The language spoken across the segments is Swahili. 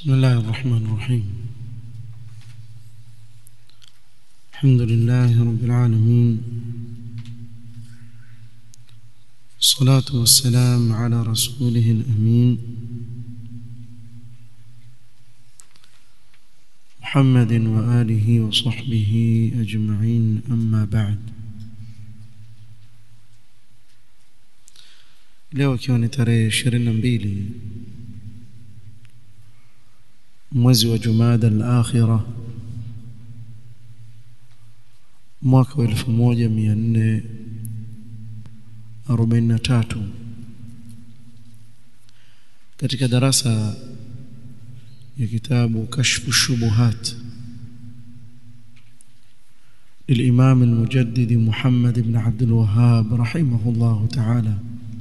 بسم الله الرحمن الرحيم الحمد لله رب العالمين الصلاة والسلام على رسوله الأمين محمد وآله وصحبه أجمعين أما بعد leo ikiwa ni tarehe ishirini na mbili mwezi wa jumada al-akhira mwaka wa elfu moja mia nne arobaini na tatu katika darasa ya kitabu kashfu shubuhat للإمام المجدد محمد بن عبد الوهاب رحمه الله تعالى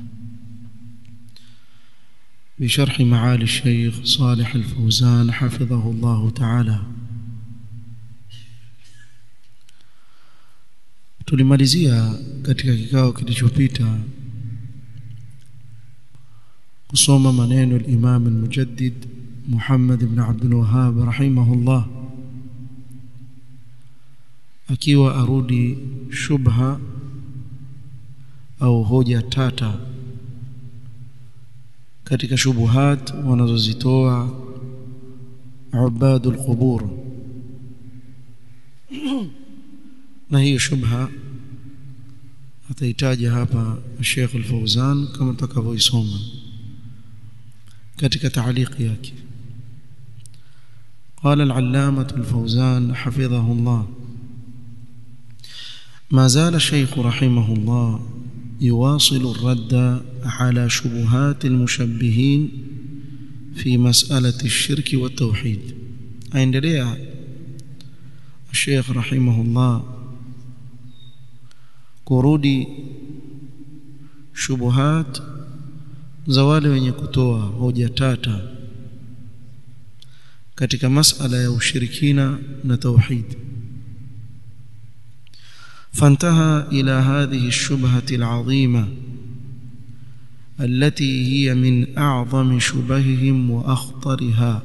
بشرح معالي الشيخ صالح الفوزان حفظه الله تعالى tulimalizia katika kikao kilichopita kusoma maneno al-Imam al-Mujaddid Muhammad ibn Abdul Wahhab rahimahullah akiwa arudi shubha au hoja tata katika shubuhat wanazozitoa ubadul qubur na hiyo shubha atahitaji hapa Sheikh Al-Fauzan kama tutakavyoisoma katika taaliki yake قال العلامة الفوزان حفظه الله ما زال الشيخ رحمه الله يواصل الرد على شبهات المشبهين في مسألة الشرك والتوحيد aendelea Sheikh rahimahullah kurudi shubuhat za wale wenye kutoa hoja tata katika masala ya ushirikina na tauhid فانتهى إلى هذه الشبهة العظيمة التي هي من أعظم شبههم وأخطرها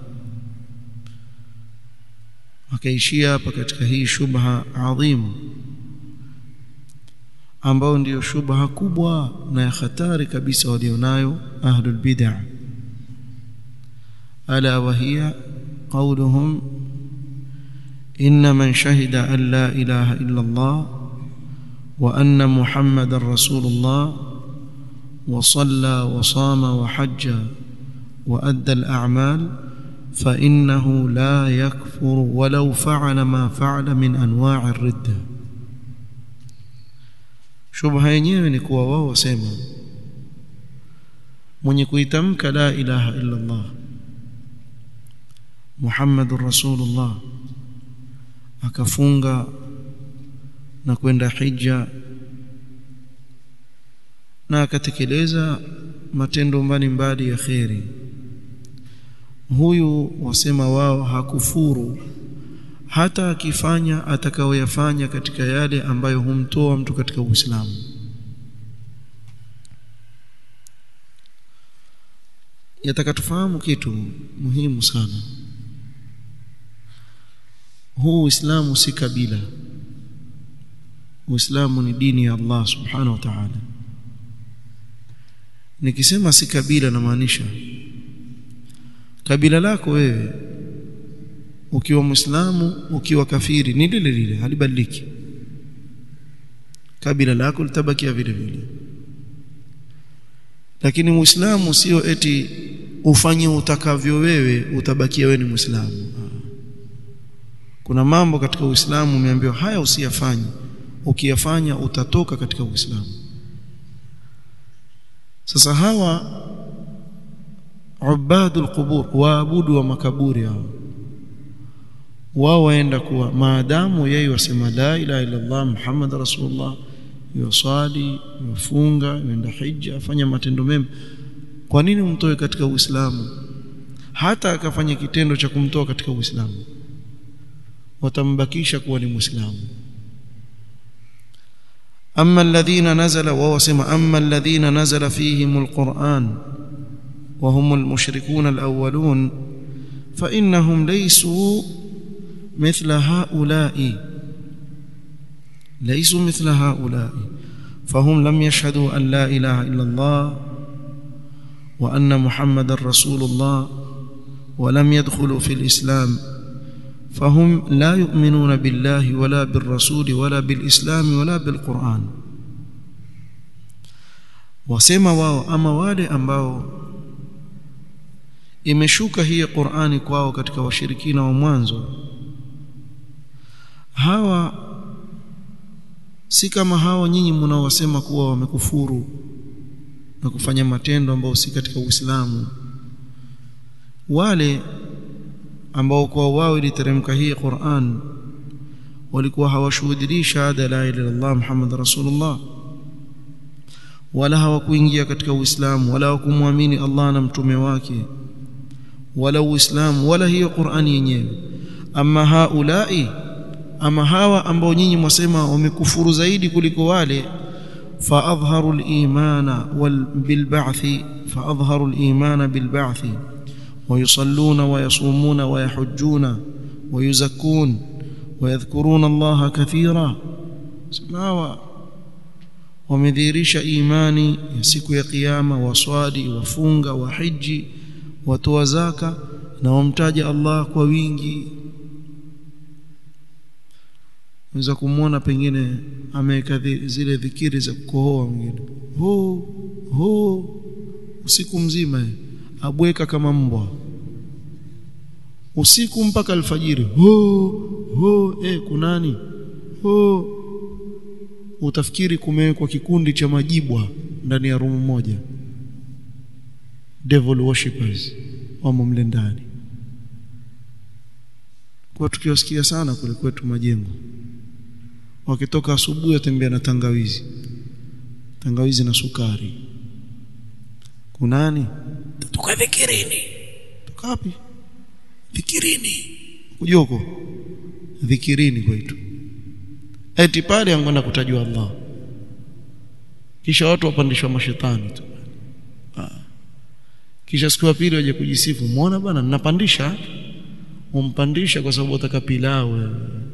wakaishia hapa katika hii shubha adhimu ambao ndiyo shubha kubwa na ya hatari kabisa walionayo ahlul bid'ah ala wa hiya qawluhum inna man shahida an la ilaha illa Allah وأن محمد رسول الله وصلى وصام وحج وأدى الأعمال فإنه لا يكفر ولو فعل ما فعل من أنواع الردة shubha yenyewe ni kuwa wao wasema mwenye kuitamka la ilaha illa Allah Muhammadur Rasulullah akafunga na kwenda hija na akatekeleza matendo mbalimbali ya kheri huyu wasema wao hakufuru hata akifanya atakayoyafanya katika yale ambayo humtoa mtu katika Uislamu yataka tufahamu kitu muhimu sana huu Uislamu si kabila Uislamu ni dini ya Allah Subhanahu wa Ta'ala. Nikisema si kabila namaanisha kabila lako wewe ukiwa Muislamu ukiwa kafiri ni lile lile halibadiliki. Kabila lako litabakia vile vile. Lakini Muislamu sio eti ufanye utakavyo wewe utabakia wewe ni Muislamu. Kuna mambo katika Uislamu umeambiwa haya usiyafanye ukiyafanya utatoka katika Uislamu sasa hawa ubadul qubur waabudu wa makaburi hao wao waenda kuwa maadamu yeye wasema la ilaha illa Allah Muhammad rasulullah yusali yufunga yenda hija afanya matendo mema kwa nini umtoe katika Uislamu hata akafanya kitendo cha kumtoa katika Uislamu watambakisha kuwa ni Muislamu أما الذين نزل وهو سمع أما الذين نزل فيهم القرآن وهم المشركون الأولون فإنهم ليسوا مثل هؤلاء ليسوا مثل هؤلاء فهم لم يشهدوا أن لا إله إلا الله وأن محمد رسول الله ولم يدخلوا في الإسلام فهم لا يؤمنون بالله ولا بالرسول ولا بالإسلام ولا بالقرآن wasema wao ama wale ambao imeshuka hii Qur'ani kwao katika washirikina wa mwanzo hawa si kama hawa nyinyi mnaowasema kuwa wamekufuru na kufanya matendo ambayo si katika Uislamu wale ambao kwa wao iliteremka hii Qur'an walikuwa hawashuhudii shahada la ilaha illallah Muhammad rasulullah wala hawakuingia katika Uislamu wala hawakumwamini Allah na mtume wake wala Uislamu wala hiyo Qur'ani yenyewe ama haulai ama hawa ambao nyinyi mwasema wamekufuru zaidi kuliko wale فأظهروا الإيمان بالبعث فأظهروا الإيمان بالبعث ويصلون ويصومون ويحجون ويزكون ويذكرون الله كثيرا سماوا wamedhihirisha imani ya siku ya kiyama waswali wafunga wahiji watoa zaka na wamtaja Allah kwa wingi unaweza kumwona pengine ameweka zile dhikiri za kukohoa mwingine ho ho usiku mzima abweka kama mbwa usiku mpaka alfajiri ho ho eh kunani ho utafikiri kumewekwa kikundi cha majibwa ndani ya rumu moja devil worshippers wamo mle ndani kwa tukiwasikia sana kule kwetu majengo wakitoka asubuhi watembea na tangawizi tangawizi na sukari kunani tuka dhikirini tuka wapi dhikirini ujoko dhikirini kwetu eti pale angeenda kutajwa Allah kisha watu wapandishwa mashetani tu ah. kisha siku ya pili waje kujisifu muona bwana ninapandisha umpandisha kwa sababu utaka pilau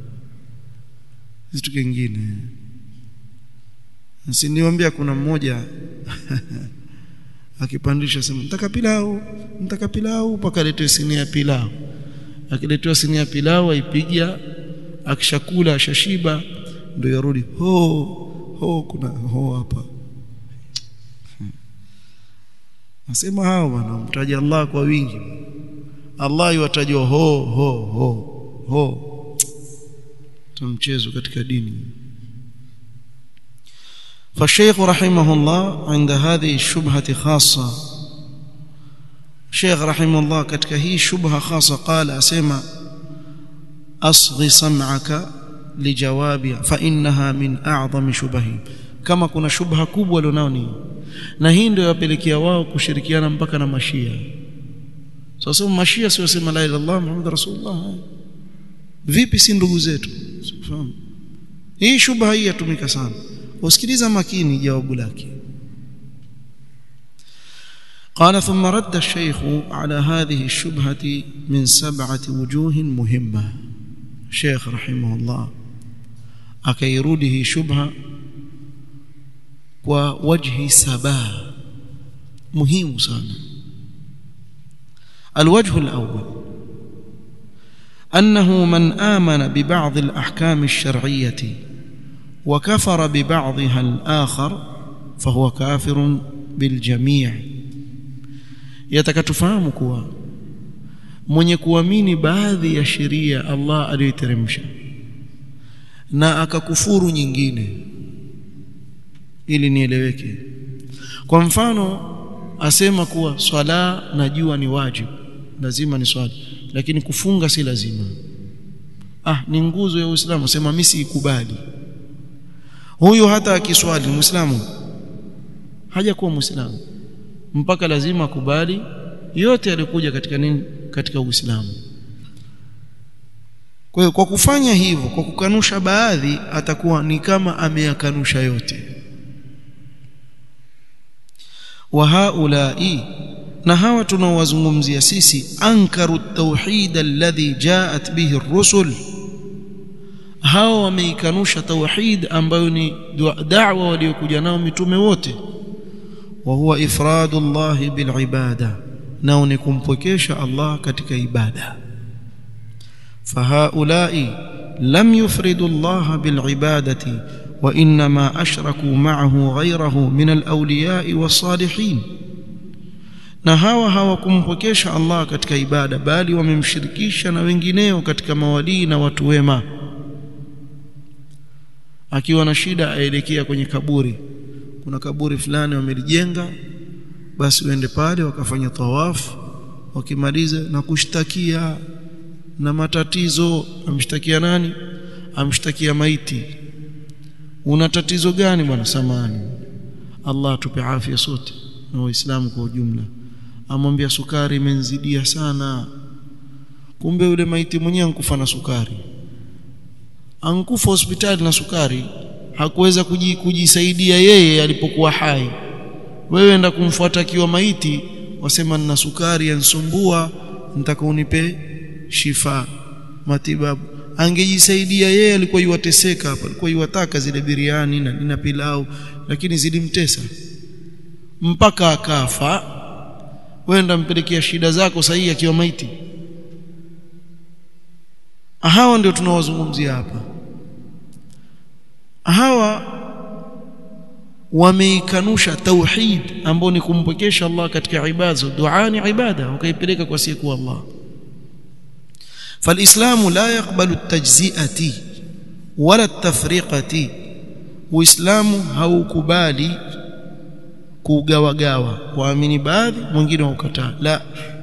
kitu kingine Siniwaambia kuna mmoja akipandisha sema nataka pilau, nataka pilau mpaka aletwe sinia ya pilau. Akiletewa sinia ya pilau aipiga, akishakula ashashiba, ndio yarudi ho ho, kuna ho hapa. Nasema hao bwana, mtaja Allah kwa wingi. Allah yuwatajwa ho ho ho ho. Tumchezo katika dini. فالشيخ رحمه الله عند هذه الشبهة خاصة الشيخ رحمه الله katika hii shubha khasa qala asema asghi sam'aka lijawabi fa innaha min a'zami shubahi kama kuna shubha kubwa lionao ni na hii ndio yapelekea wao kushirikiana mpaka na mashia sasa mashia sio sema la ilaha illallah muhammad rasulullah vipi si ndugu zetu sifahamu hii shubha hii yatumika sana usikiliza makini jawabu lake قال ثم رد الشيخ على هذه الشبهة من سبعة وجوه مهمة شيخ رحمه الله أكيروده شبهة ووجه سبا مهم سانا الوجه الأول أنه من آمن ببعض الأحكام الشرعية وكفر ببعضها الآخر فهو كافر بالجميع yatakatufahamu kuwa mwenye kuamini baadhi ya sheria Allah aliyoteremsha na akakufuru nyingine ili nieleweke kwa mfano asema kuwa swala najua ni wajibu lazima ni swali lakini kufunga si lazima ah ni nguzo ya Uislamu sema mimi siikubali huyu hata akiswali muislamu hajakuwa muislamu mpaka lazima akubali yote yalikuja katika nini katika Uislamu kwa hiyo kwa kufanya hivyo kwa kukanusha baadhi atakuwa ni kama ameyakanusha yote wa haulai na hawa tunaowazungumzia sisi ankaru tauhid alladhi jaat bihi ar-rusul hawa wameikanusha tauhid ambayo ni da'wa waliokuja nao mitume wote wa huwa ifradu Allah bil ibada nao ni kumpwekesha Allah katika ibada fahaulai lam yufridu Allah bil ibadati wa inma ashraku ma'ahu ghayrahu min al awliya was salihin na hawa hawakumpwekesha Allah katika ibada bali wamemshirikisha na wengineo katika mawalii na watu wema akiwa na shida aelekea kwenye kaburi kuna kaburi fulani wamelijenga basi uende pale wakafanya tawafu wakimaliza na kushtakia na matatizo amshtakia nani amshtakia maiti una tatizo gani bwana samani Allah atupe afya sote na waislamu kwa ujumla amwambia sukari imenzidia sana kumbe yule maiti mwenyewe ankufa na sukari ankufa hospitali na sukari hakuweza kujisaidia yeye alipokuwa hai wewe enda kumfuata akiwa maiti wasema nina sukari yansumbua nitaka unipe shifa matibabu angejisaidia yeye alikuwa yuwateseka hapa alikuwa yuwataka zile biriani na nina pilau lakini zilimtesa mpaka akafa wenda mpelekea shida zako sahihi akiwa maiti hawa ndio tunawazungumzia hapa hawa wameikanusha tauhid ambao ni kumpwekesha Allah katika ibada dua ni ibada wakaipeleka kwa siku Allah فالاسلام لا يقبل التجزئه ولا التفرقه uislamu haukubali kugawagawa waamini baadhi mwingine waukataa la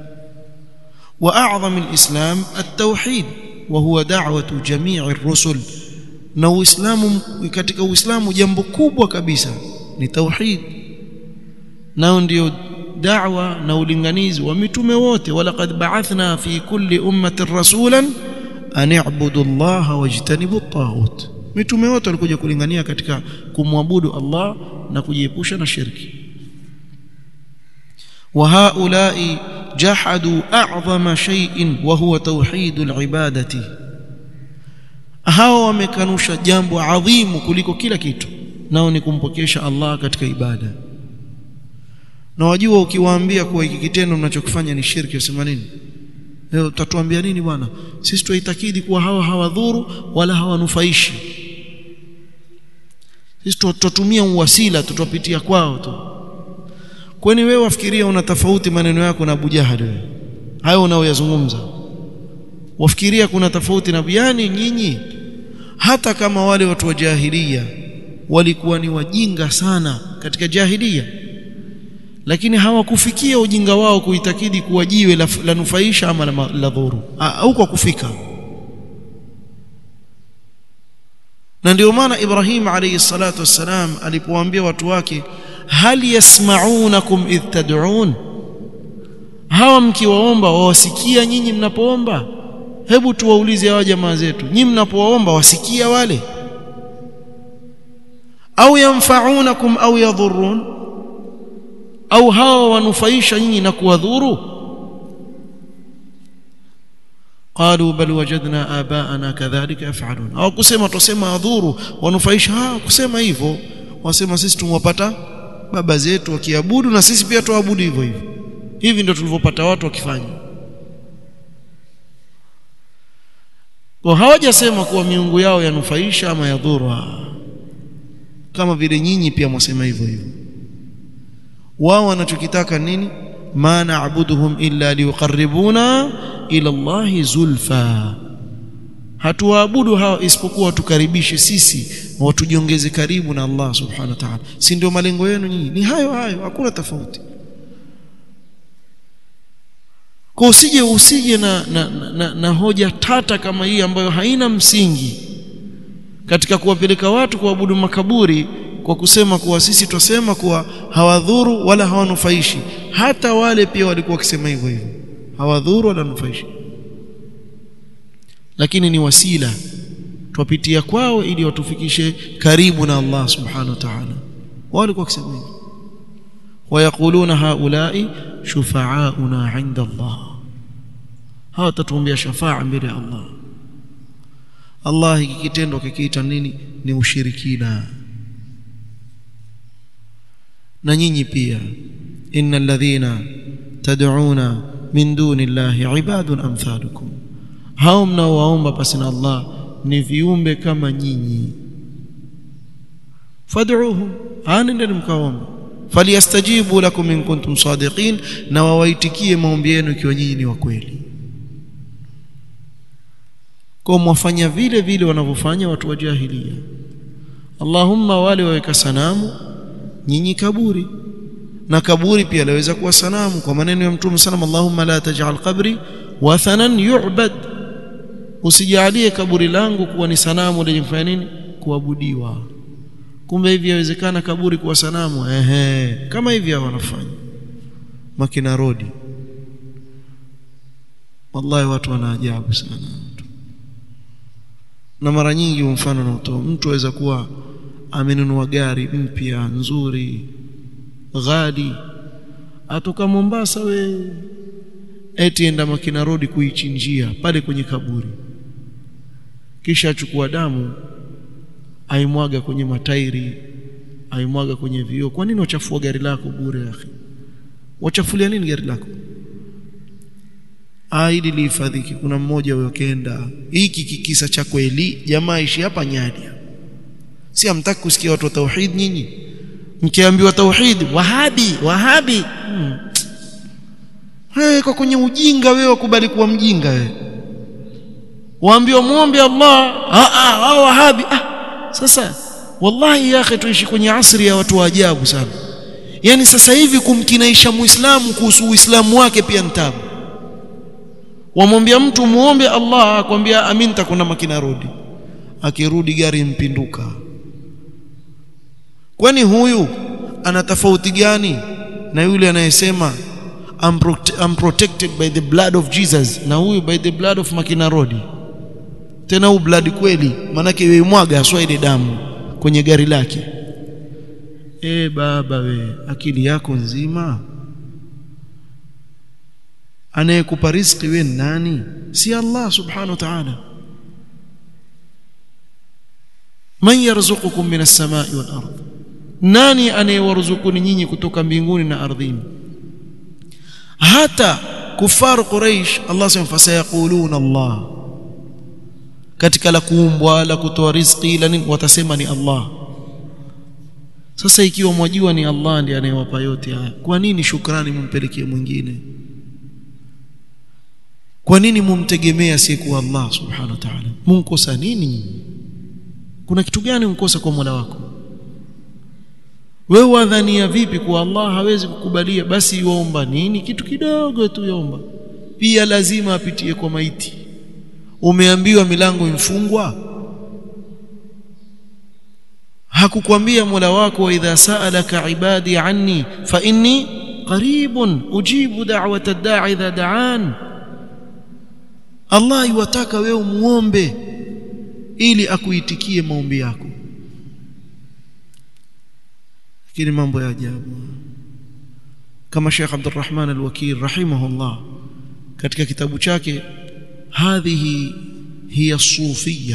واعظم الاسلام التوحيد وهو دعوه جميع الرسل na uislamu katika uislamu jambo kubwa kabisa ni tauhid nao ndio da'wa na ulinganizi wa mitume wote walaqad ba'athna fi kulli ummatin rasulan an i'budu Allah wajtanibu at-taghut mitume wote walikuja kulingania katika kumwabudu Allah na kujiepusha na shirki wa haula'i jahadu a'zama shay'in wa huwa tauhidul ibadati hao wamekanusha jambo adhimu kuliko kila kitu nao ni kumpokesha Allah katika ibada na wajua ukiwaambia kuwa hiki kitendo mnachokifanya ni shirki usema nini leo utatuambia nini bwana sisi tuitakidi kuwa hawa hawadhuru wala hawanufaishi sisi tutatumia uwasila tutapitia kwao tu kwani wewe wafikiria una tofauti maneno yako na Abu Jahal wewe hayo unaoyazungumza wafikiria kuna tofauti na yani nyinyi hata kama wale watu wa jahilia walikuwa ni wajinga sana katika jahilia lakini hawakufikia ujinga wao kuitakidi kuwa jiwe la, la nufaisha ama la, la dhuru au kwa kufika na ndio maana Ibrahim alayhi salatu wassalam alipowaambia watu wake hal yasma'unakum idh tad'un hawa mkiwaomba wawasikia nyinyi mnapoomba hebu tuwaulize hawa jamaa zetu nyinyi mnapowaomba wasikia wale au yanfa'unakum au yadhurrun au hawa wanufaisha nyinyi na kuwadhuru qalu bal wajadna abaana kadhalika yaf'alun au kusema tusema adhuru wanufaisha ha kusema hivyo wasema sisi tumwapata baba zetu wakiabudu na sisi pia tuabudu hivyo hivyo hivi ndio tulivyopata watu wakifanya kwa hawajasema kuwa miungu yao yanufaisha ama yadhuru kama vile nyinyi pia mwasema hivyo hivyo wao wanachokitaka nini ma na'buduhum illa liqarribuna ila Allahi zulfa hatuwaabudu hawa isipokuwa tukaribishe sisi watujiongeze karibu na Allah subhanahu wa ta'ala si ndio malengo yenu nyinyi ni hayo hayo hakuna tofauti kwa usije usije na, na, na, na hoja tata kama hii ambayo haina msingi katika kuwapeleka watu kuabudu makaburi kwa kusema kuwa sisi twasema kuwa hawadhuru wala hawanufaishi hata wale pia walikuwa wakisema hivyo hivyo hawadhuru wala nufaishi lakini ni wasila twapitia kwao ili watufikishe karibu na Allah subhanahu wa ta'ala wao walikuwa wakisema hivyo wayaquluna haulai shufaauna inda Allah hawa tatuombea shafaa mbele ya Allah Allah hiki kitendo kikiita nini ni ushirikina na nyinyi pia innal ladhina tad'una min duni llahi ibadun amthalukum hao mnaowaomba pasi na Allah ni viumbe kama nyinyi fad'uhum anendeni mkaomba falyastajibu lakum in kuntum sadiqin na wawaitikie maombi yenu ikiwa nyinyi ni wa kweli kwa mwafanya vile vile wanavyofanya watu wa jahilia Allahumma wale waweka sanamu nyinyi kaburi na kaburi pia laweza kuwa sanamu kwa maneno ya mtume sallam Allahumma la taj'al qabri wathanan yu'bad usijalie kaburi langu kuwa ni sanamu lenye kufanya nini kuabudiwa kumbe hivi yawezekana kaburi kuwa sanamu ehe kama hivi hao wanafanya makina rodi wallahi watu wana ajabu sana na mara nyingi mfano na utoa mtu aweza kuwa amenunua gari mpya nzuri ghali atoka Mombasa we eti enda Makina Road kuichinjia pale kwenye kaburi kisha achukua damu aimwaga kwenye matairi aimwaga kwenye vioo kwa nini wachafua gari lako bure akhi wachafulia nini gari lako ili lihifadhiki kuna mmoja huyo kenda hiki kikisa cha kweli jamaa ishi hapa Nyadia si amtaki kusikia watu wa tauhid nyinyi mkiambiwa tauhid wahabi wahabi hmm. hey, kwa kwenye ujinga wewe wakubali kuwa mjinga wewe waambiwa muombe Allah ah ah hao wahabi ah sasa wallahi ya akhi tuishi kwenye asri ya watu wa ajabu sana yani sasa hivi kumkinaisha muislamu kuhusu uislamu wake pia ntabu wamwambia mtu muombe Allah akwambia amin takuna makina rudi akirudi gari mpinduka kwani huyu ana tofauti gani na yule anayesema I'm, prote I'm protected by the blood of Jesus na huyu by the blood of makina rodi tena huu blood kweli manake yoimwaga aswa ile damu kwenye gari lake e baba we akili yako nzima anayekupa riziki we nani si Allah subhanahu wa ta'ala man yarzuqukum minas samai wal ard nani anayewaruzukuni nyinyi kutoka mbinguni na ardhini hata kufar quraish Allah sema fasayaquluna Allah katika la kuumbwa la kutoa riziki la nini watasema ni Allah sasa ikiwa mwajua ni Allah ndiye anayewapa yote haya kwa nini shukrani mumpelekee mwingine kwa nini mumtegemea siku Allah subhanahu wa ta'ala munkosa nini kuna kitu gani unkosa kwa Mola wako wewe wadhania vipi kwa Allah hawezi kukubalia basi yuomba nini kitu kidogo tu yomba pia lazima apitie kwa maiti umeambiwa milango imfungwa hakukwambia Mola wako wa idha sa'alaka ibadi anni fa inni qaribun ujibu da'wata ad-da'i idha da'an Allah yuwataka wewe muombe ili akuitikie maombi yako lakini mambo ya ajabu kama Sheikh Abdurrahman Al-Wakil rahimahullah katika kitabu chake hadhihi hiya sufia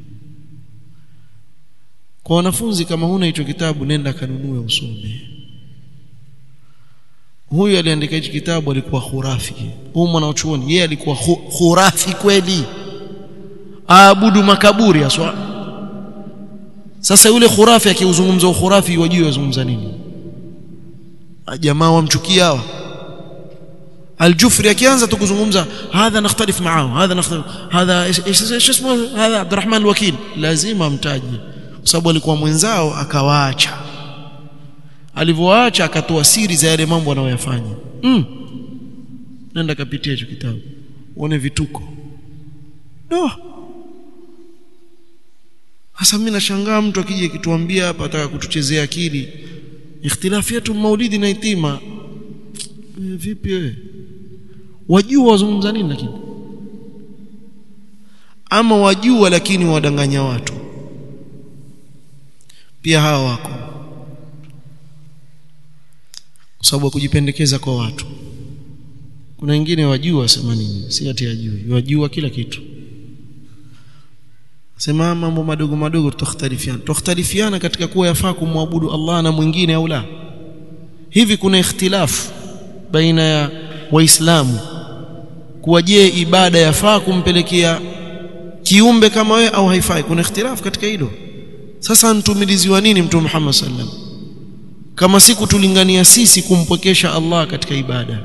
kwa wanafunzi kama huna hicho kitabu nenda kanunue usome huyu aliandika hichi kitabu alikuwa khurafi huyu mwanachuoni yeye alikuwa khurafi kweli aabudu makaburi aswa sasa yule khurafi akiuzungumza ukhurafi wajui wazungumza nini jamaa wamchukia hawa الجفري akianza tu kuzungumza hadha nakhtalif معه hadha nakhtalif hadha ايش اسمه hadha Abdurrahman al-Wakil lazima mtaje kwa sababu alikuwa mwenzao akawaacha alivyoacha akatoa siri za yale mambo anayoyafanya mm. nenda kapitia hicho kitabu uone vituko no hasa mimi nashangaa mtu akija kituambia hapa ataka kutuchezea akili ikhtilafiatu maulidi na itima e, vipi wewe wajua wazungumza nini lakini ama wajua lakini wadanganya watu pia hawa wako sababu ya kujipendekeza kwa watu kuna wengine wajua wasema nini si ati ajui wajua kila kitu sema mambo madogo madogo tutakhtalifiana tutakhtalifiana katika kuwa yafaa kumwabudu Allah na mwingine au la hivi kuna ikhtilafu baina ya waislamu kuwa je ibada yafaa kumpelekea kiumbe kama wewe au haifai kuna ikhtilafu katika hilo sasa ntumiliziwa nini mtume Muhammad sallam kama siku tulingania sisi kumpwekesha Allah katika ibada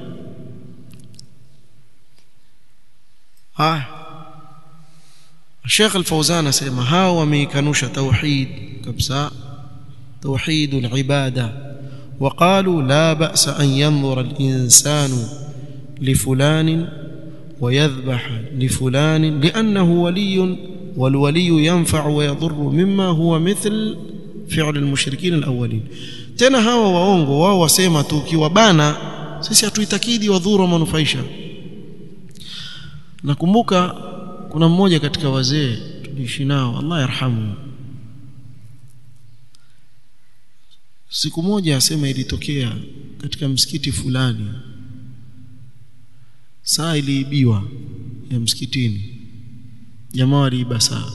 haya Sheikh Al-Fauzan asema hao wameikanusha tauhid kabisa توحيد العباده وقالوا لا باس ان ينظر الانسان لفلان ويذبح لفلان لانه ولي والولي ينفع ويضر مما هو مثل فعل المشركين الاولين tena hawa waongo wao wasema tu ukiwabana sisi hatuitakidi wadhuru manufaisha nakumbuka kuna mmoja katika wazee tuliishi nao Allah yarhamu siku moja asema ilitokea katika msikiti fulani saa iliibiwa ya msikitini jamaa waliiba saa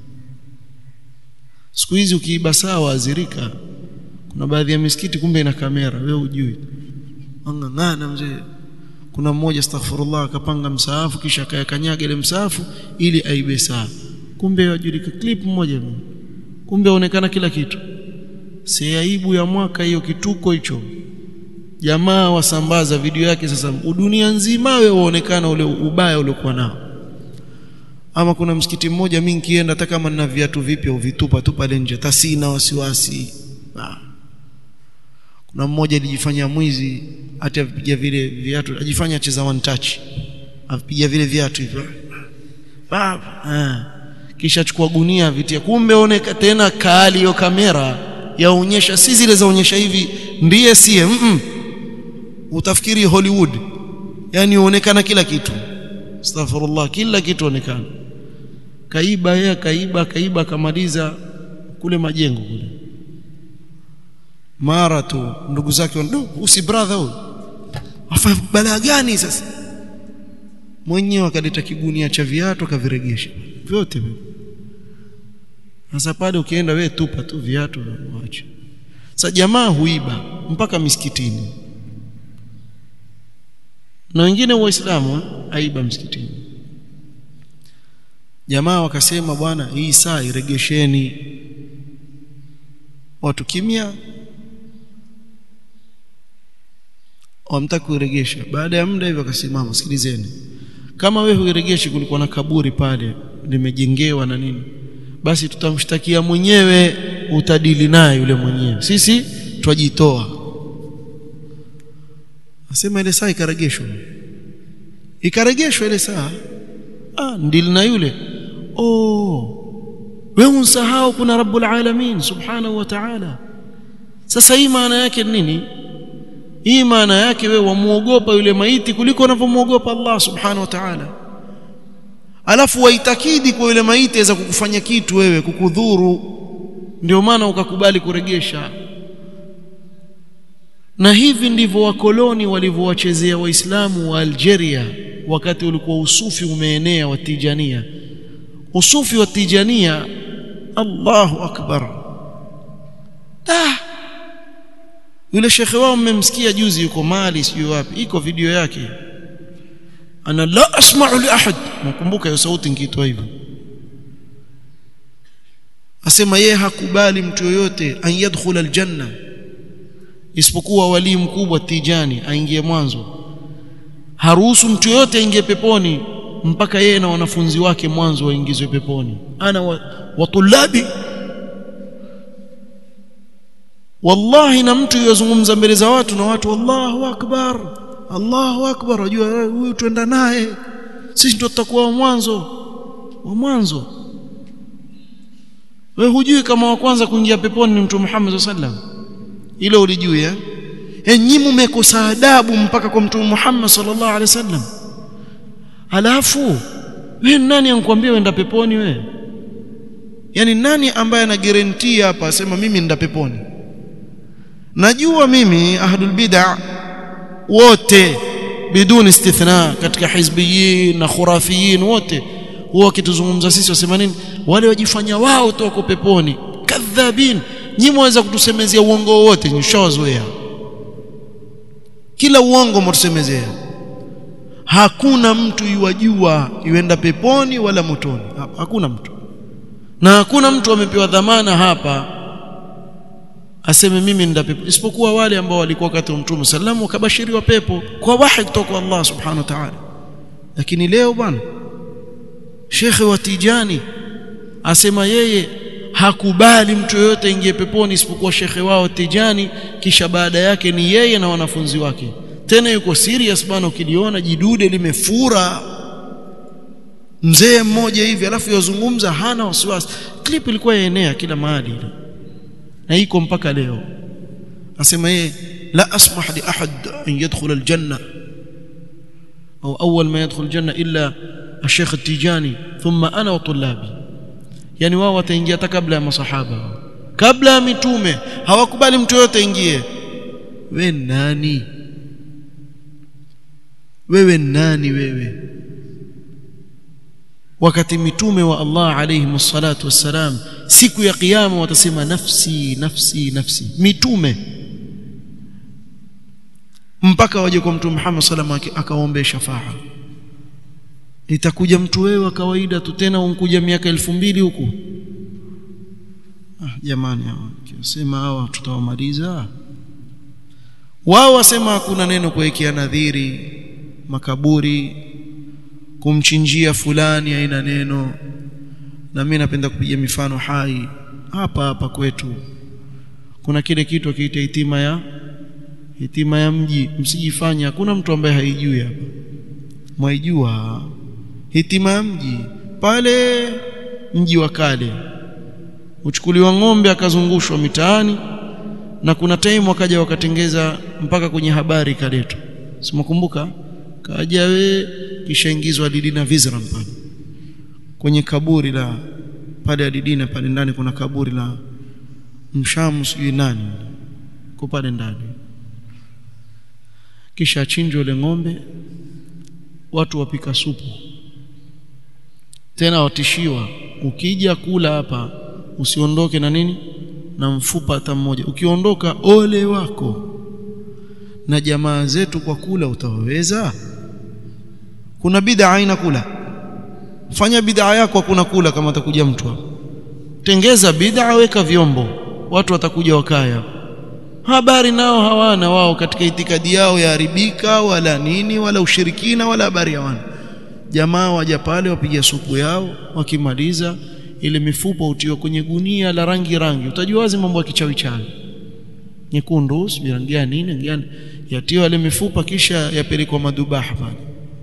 siku hizi ukiiba saa waazirika kuna baadhi ya misikiti kumbe ina kamera wewe hujui angangana mzee kuna mmoja astaghfirullah akapanga msaafu kisha akayakanyaga ile msaafu ili aibe saa kumbe wajulika clip moja kumbe aonekana kila kitu si aibu ya mwaka hiyo kituko hicho jamaa wasambaza video yake sasa dunia nzima wewe waonekana ule ubaya uliokuwa nao ama kuna msikiti mmoja mimi nikienda hata kama nina viatu vipya uvitupa tu pale nje tasina wasiwasi ah. kuna mmoja alijifanya mwizi hata avipiga vile viatu ajifanya cheza one touch avipiga vile viatu hivyo baba ah. kisha chukua gunia vitia kumbe oneka tena kali hiyo kamera yaonyesha si zile zaonyesha hivi ndiye sie mm -mm. utafikiri Hollywood yani uonekana kila kitu astaghfirullah kila kitu onekana kaiba yeye kaiba kaiba akamaliza kule majengo kule mara tu ndugu zake wana usi brother huyu afanya balaa gani sasa mwenyewe akaleta kigunia cha viatu akaviregesha vyote vyote sasa pale ukienda wewe tupa tu viatu waache. Sasa jamaa huiba mpaka misikitini. Na wengine waislamu aiba msikitini. Jamaa wakasema bwana hii saa iregesheni. Watu kimya wamtaka kuiregesha. Baada ya muda hivyo akasimama, sikilizeni. Kama wewe huiregeshi kulikuwa na kaburi pale limejengewa na nini? basi tutamshtakia mwenyewe utadili naye yule mwenyewe sisi twajitoa asema ile saa ikaregeshwa ikaregeshwa ile saa ah ndili na yule oh wewe unsahau kuna rabbul alamin subhanahu wa ta'ala sasa hii maana yake nini hii maana yake wewe wamuogopa yule maiti kuliko unavyomuogopa Allah subhanahu wa ta'ala alafu waitakidi kwa yule maiti aweza kukufanya kitu wewe kukudhuru ndio maana ukakubali kuregesha na hivi ndivyo wakoloni walivyowachezea waislamu wa Algeria wakati ulikuwa usufi umeenea wa Tijania usufi wa Tijania Allahu akbar ah yule shekhe wao mmemsikia juzi yuko Mali sijui wapi iko video yake ana la asma'u li ahad nakumbuka hiyo sauti nikiitoa hivyo asema yeye hakubali mtu yoyote an yadkhula aljanna isipokuwa wali mkubwa tijani aingie mwanzo haruhusu mtu yoyote aingie peponi mpaka yeye na wanafunzi wake mwanzo waingizwe peponi ana wa, wa tulabi wallahi na mtu yozungumza mbele za watu na watu Allahu akbar Allahu akbar wajua huyu twenda naye sisi ndio tutakuwa wa mwanzo wa mwanzo wewe hujui kama wa kwanza kuingia peponi ni mtume Muhammad sallam ile ulijui eh enyi mmekosa adabu mpaka kwa mtume Muhammad sallallahu alaihi wasallam halafu wewe nani ankwambia uenda peponi wewe yani nani ambaye ana guarantee hapa asema mimi nenda peponi najua mimi ahlul bid'a wote biduni istithna katika hizbiyin na khurafiyin wote huwa wakituzungumza sisi wasema nini wale wajifanya wao tu wako peponi kadhabin nyinyi mwaweza kutusemezea uongo wote nishawazoea kila uongo mtusemezea hakuna mtu yuwajua yuenda peponi wala motoni hakuna mtu na hakuna mtu amepewa dhamana hapa aseme mimi nenda pepo isipokuwa wale ambao walikuwa wakati wa Mtume sallam wakabashiriwa pepo kwa wahi kutoka kwa Allah subhanahu wa ta'ala lakini leo bwana Shekhe wa Tijani asema yeye hakubali mtu yoyote ingie peponi isipokuwa shekhe wao Tijani kisha baada yake ni yeye na wanafunzi wake tena yuko serious bwana ukiliona jidude limefura mzee mmoja hivi alafu yazungumza hana wasiwasi clip ilikuwa yaenea kila mahali ile na iko mpaka leo asema yeye la asmah li ahad an yadkhul aljanna au awwal ma yadkhul aljanna illa الشيخ التيجاني ثم انا وطلابي yani wao wataingia hata kabla ya masahaba kabla ya mitume hawakubali mtu yote ingie we nani wewe nani wewe wakati mitume wa Allah alayhi msalatu wassalam siku ya kiyama watasema nafsi nafsi nafsi mitume mpaka waje kwa mtume Muhammad sallallahu alayhi wasallam akaombe shafaa itakuja mtu wewe wa kawaida tu tena unkuja miaka elfu mbili huku ah, jamani hawa kiwasema hawa tutawamaliza wao wasema hakuna neno kuwekea nadhiri makaburi kumchinjia fulani haina neno na mimi napenda kupiga mifano hai hapa hapa kwetu kuna kile kitu akiita hitima ya hitima ya mji msijifanye hakuna mtu ambaye haijui hapa mwaijua hitima ya mji pale mji wa kale uchukuliwa ng'ombe akazungushwa mitaani na kuna time wakaja wakatengeza mpaka kwenye habari kaletwa simakumbuka kaja we kisha ingizwa Didina Vizram pale kwenye kaburi la pale Didina pale ndani kuna kaburi la mshamu sijui nani kwa pale ndani kisha achinjwe ile ng'ombe watu wapika supu tena watishiwa ukija kula hapa usiondoke na nini na mfupa hata mmoja ukiondoka ole wako na jamaa zetu kwa kula utawaweza kuna bid'a aina kula fanya bid'a yako hakuna kula kama atakuja mtu hapo tengeza bid'a weka vyombo watu watakuja wakaya habari nao hawana wao katika itikadi yao yaharibika wala nini wala ushirikina wala habari hawana jamaa waja pale wapiga supu yao wakimaliza ile mifupa utiwa kwenye gunia la rangi rangi utajua wazi mambo ya kichawi chawi nyekundu sijui rangi ya nini gani yatiwa ile mifupa kisha yapelekwa madubaha pale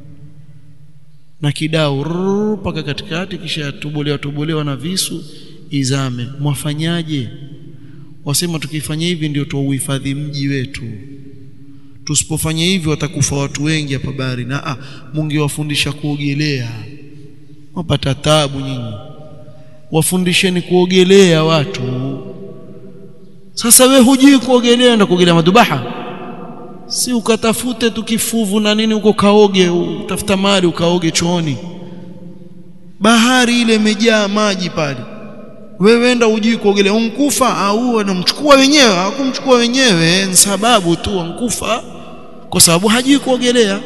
na kidao mpaka katikati kisha yatobolewa tobolewa na visu izame mwafanyaje wasema tukifanya hivi ndio tuuhifadhi mji wetu tusipofanya hivi watakufa watu wengi hapa bahari na ah mungewafundisha kuogelea wapata tabu nyinyi wafundisheni kuogelea watu sasa we hujui kuogelea na kuogelea madubaha si ukatafute tu kifuvu na nini huko kaoge utafuta mali ukaoge chooni bahari ile imejaa maji pale wewe enda ujui kuogelea unkufa au wanamchukua wenyewe hakumchukua wenyewe ni sababu tu wankufa kwa sababu hajui kuogelea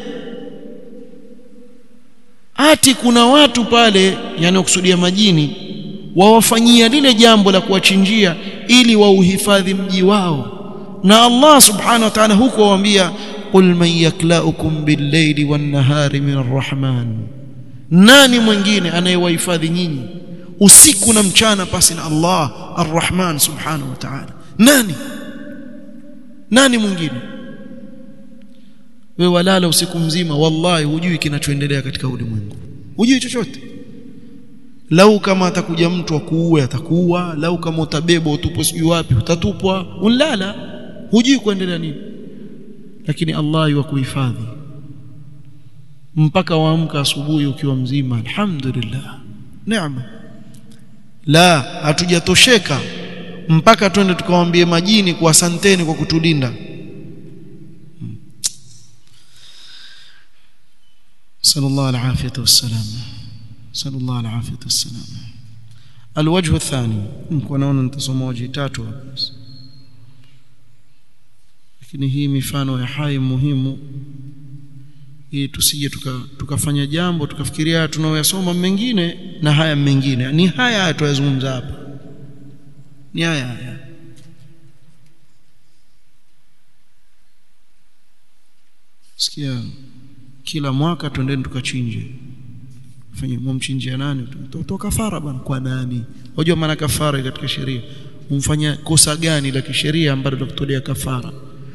ati kuna watu pale yanayokusudia majini wawafanyia lile jambo la kuwachinjia ili wauhifadhi mji wao na Allah subhanahu wa ta'ala huko waambia qul man yaklaukum bil-layli wan-nahari min ar-rahman nani mwingine anayewahifadhi nyinyi usiku na mchana pasi na Allah ar-Rahman subhanahu wa ta'ala nani nani mwingine wewe walala usiku mzima wallahi hujui kinachoendelea katika ulimwengu hujui chochote lau kama atakuja mtu akuue atakuua lau kama utabebwa utupwe sijui wapi utatupwa unlala hujui kuendelea nini lakini Allah yukuhifadhi mpaka waamka asubuhi ukiwa mzima alhamdulillah neema la hatujatosheka mpaka twende tukawaambie majini kwa asanteni kwa kutulinda sallallahu alafiyata wassalam sallallahu alafiyata wassalam alwajhu athani niko naona nitasoma waji tatu hapa lakini hii mifano ya hai muhimu ili tusije tukafanya tuka jambo tukafikiria tunaoyasoma mengine na haya mengine ni haya haya tuyazungumza hapa ni haya haya sikia kila mwaka twendeni tukachinje fanye mumchinjia nani toa kafara bwana kwa nani unajua maana kafara katika sheria umfanya kosa gani la kisheria ambalo litakutolea kafara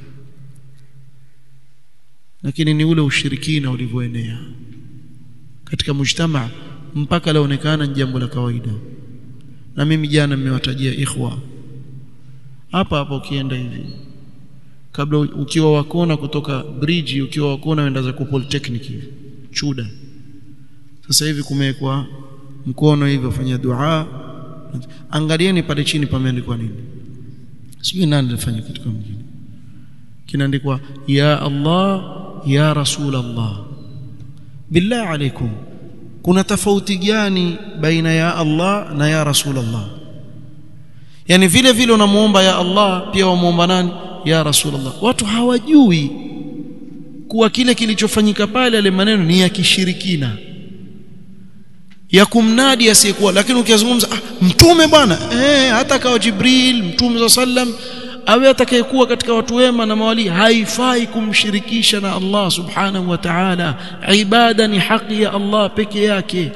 lakini ni ule ushirikina ulivyoenea katika mujtama mpaka laonekana ni jambo la kawaida na mimi jana nimewatajia ikhwa hapa hapa ukienda hivi kabla ukiwa wakona kutoka bridge ukiwa wakona wenda za polytechnic hivi chuda sasa hivi kumewekwa mkono hivi ufanya dua angalieni pale chini pameandikwa nini sijui nani alifanya kitu kama kingine kinaandikwa ya Allah ya Rasul Allah billah alaikum kuna tofauti gani baina ya Allah na ya Rasul Allah yani vile vile unamuomba ya Allah pia wamuomba nani ya Rasul Allah watu hawajui kuwa kile kilichofanyika pale yale maneno ni ya kishirikina ya kumnadi asiyekuwa lakini ukizungumza ah, mtume bwana eh hata kawa Jibril mtume sallam awe atakayekuwa katika watu wema na mawali haifai kumshirikisha na Allah subhanahu wa ta'ala ibada ni haki ya Allah peke yake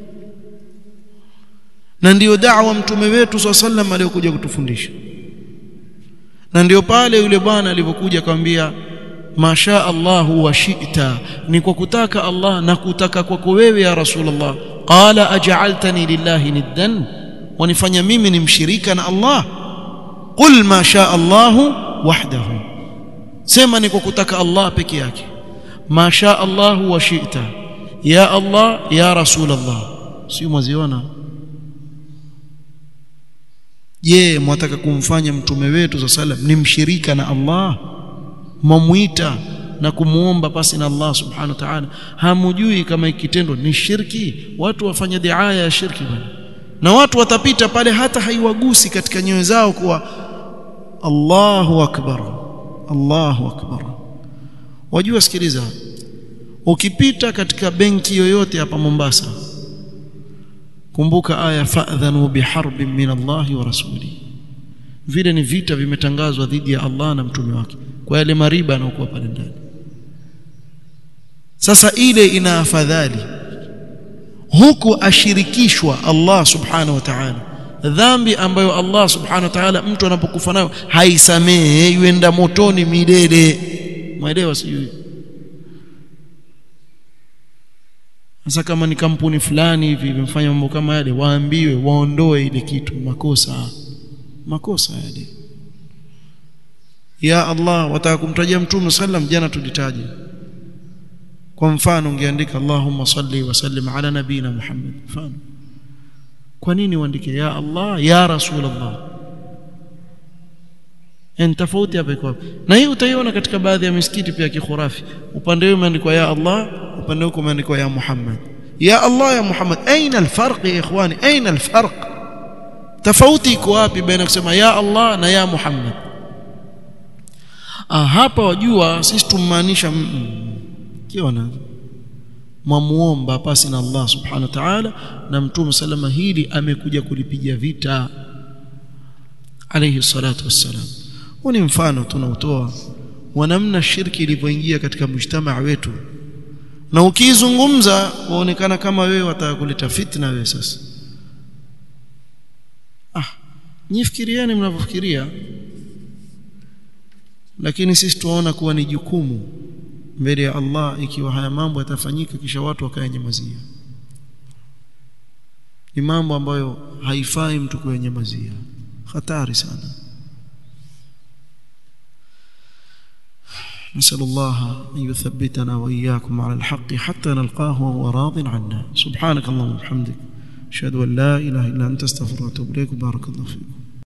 na ndiyo da'wa mtume wetu sallam aliyokuja kutufundisha na ndio pale yule bwana alipokuja akamwambia masha Allahu wa shi'ta ni kwa kutaka Allah na kutaka kwako wewe ya Rasulullah qala aj'altani lillahi niddan wanifanya mimi ni mshirika na Allah qul ma sha Allahu wahdahu sema ni kwa kutaka Allah peke yake ma sha Allahu wa shi'ta ya Allah ya Rasulullah sio mwaziona je mwataka kumfanya mtume wetu za salam ni mshirika na Allah mwamuita na kumuomba pasi na Allah subhanahu wa ta'ala hamujui kama ikitendo ni shirki watu wafanya diaya ya shirki bwana na watu watapita pale hata haiwagusi katika nyoyo zao kuwa Allahu akbar Allahu akbar wajua sikiliza ukipita katika benki yoyote hapa Mombasa kumbuka aya fa'dhanu biharbin min Allahi wa rasuli vile ni vita vimetangazwa dhidi ya Allah na mtume wake kwa yale mariba yanayokuwa pale ndani sasa ile ina afadhali huku ashirikishwa Allah subhanahu wa ta'ala dhambi ambayo Allah subhanahu wa ta'ala mtu anapokufa nayo haisamehe yuenda motoni milele mwelewa sijui sasa kama ni kampuni fulani hivi imefanya mambo kama yale waambiwe waondoe ile kitu makosa makosa yale ya Allah wataka kumtajia mtume sallam jana tulitaja kwa mfano ungeandika Allahumma salli wa sallim ala nabina Muhammad mfano kwa nini uandike ya Allah ya Rasulullah en tofauti hapa iko na hii utaiona katika baadhi ya misikiti pia kikhurafi upande wao umeandikwa ya Allah upande wako umeandikwa ya Muhammad ya Allah ya Muhammad aina alfarq ya ikhwani aina alfarq tofauti iko wapi baina kusema ya Allah na ya Muhammad ah hapa wajua sisi tumaanisha kiona mwamuomba pasi na Allah subhanahu wa ta'ala na mtume salama hili amekuja kulipiga vita alayhi salatu wassalam huu ni mfano tunautoa wa namna shirki ilivyoingia katika mujtamaa wetu na ukizungumza waonekana kama wewe wataka kuleta fitna wewe sasa ah nifikirieni mnavyofikiria lakini sisi tunaona kuwa ni jukumu mbele ya Allah ikiwa haya mambo yatafanyika kisha watu wakayanyamazia ni mambo ambayo haifai mtu kuyanyamazia hatari sana نسأل الله أن يثبتنا وإياكم على الحق حتى نلقاه وهو راض عنا سبحانك اللهم وبحمدك أشهد أن لا إله إلا أنت استغفرك وأتوب إليك بارك الله فيكم